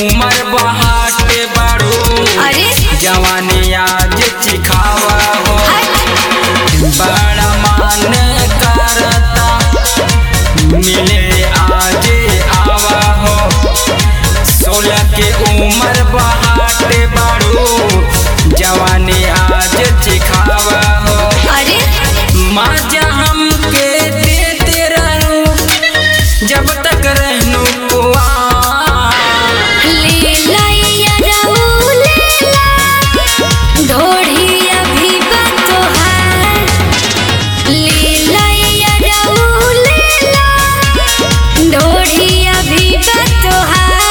उमर बहाते बाड़ू अरे जवानी आज चिखावा हो हट बड़ा मान करता मिले आज आवा हो सोलह के उमर बहाते बाड़ू जवानी आज चिखावा हो अरे माजा हमके देते रहू जब तक रहनू कुआं ले लैया रहू ले ला ढोढ़ी अभी बतोहार ले लैया रहू ले ला ढोढ़ी अभी बतोहार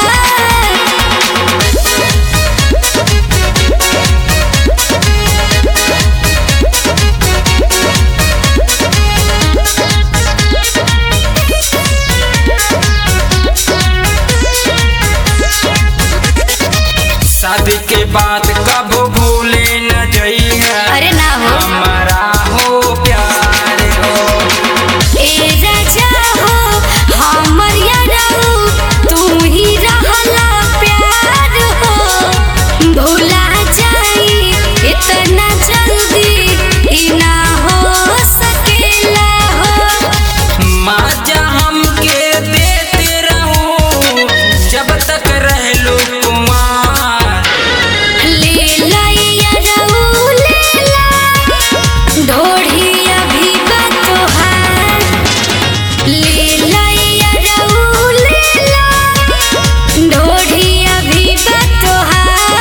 शादी के बाद कब भूले न जइहा अरे ना हो हमारा हो प्यार हो ए राजा हो हमर यारऊ तू ही रहला प्यार हो भूला जाई इतना जल्दी ई ना हो सकेला हो माजा हमके देते रहू जब तक रहलू कुमार ले लैया रहू ले ला ढोढ़ी अभी बतोहार ले लैया रहू ले ला ढोढ़ी अभी बतोहार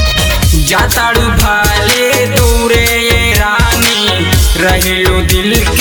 जाताड़ू भाले दूरे ये रानी रहलू दिल